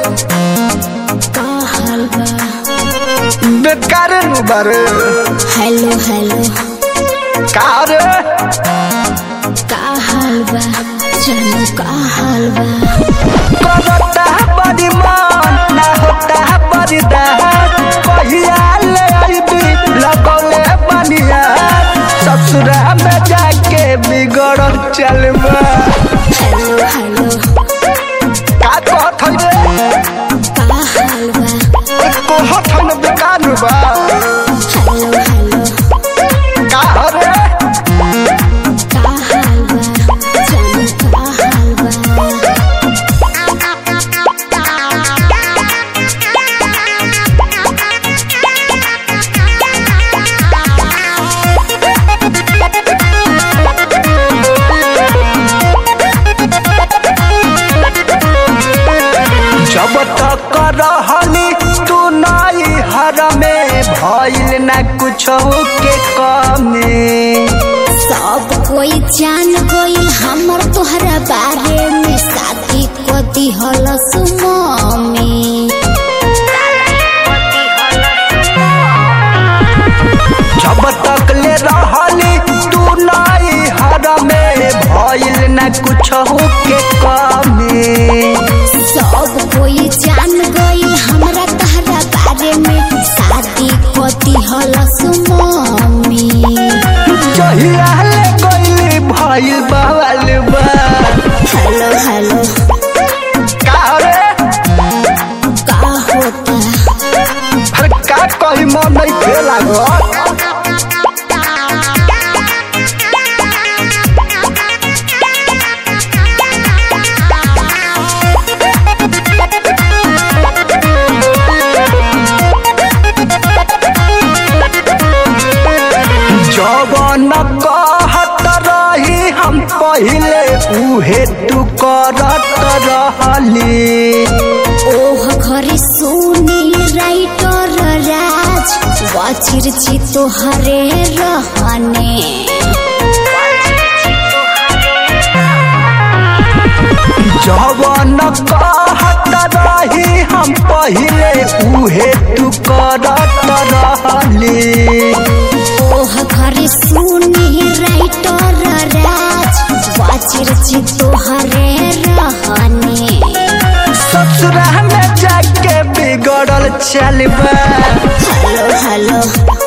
का हाल बा बेकार नु बारे हेलो हेलो का रे का हाल बा जानू का हाल बा करता बड़ी मन ना होता बड़ी दात पहिया ले आईबी लगौले बनिया ससुरा में जाके बिगड़ चलबा हेलो हेलो का कहत रे का हाल बा कहत हम बेकार नु बा हेलो हेलो का रे का हाल बा जानू का हाल बा जब तक रहली तू नाई हर में भइल न कुछ के कमी सब कोई जान गइल हमर तोहरा बारे में शादी को दिहल सुममी जब तक ले रहली तू नाई हर में भइल न कुछ के कमी सब कोई जान गइल हमरा तोहरा बारे में शादी को दिहल सुममी जहिया ले गइली भइल बवाल बा हेलो हेलो का रे का होता अरे का कही मन नहीं थे लागत जवन कहत रही हम पहिले उहे तू करत रहली ओह घरे सोनी राइटर राज वाचिर ची तोहरे रहने जवन कहत रही हम पहिले उहे तू करत रहली ओह घरे सोनी राइटर राज वाचिर ची तोहरे रहने ससुरा में जाके बिगड़ल चलबा हेलो हेलो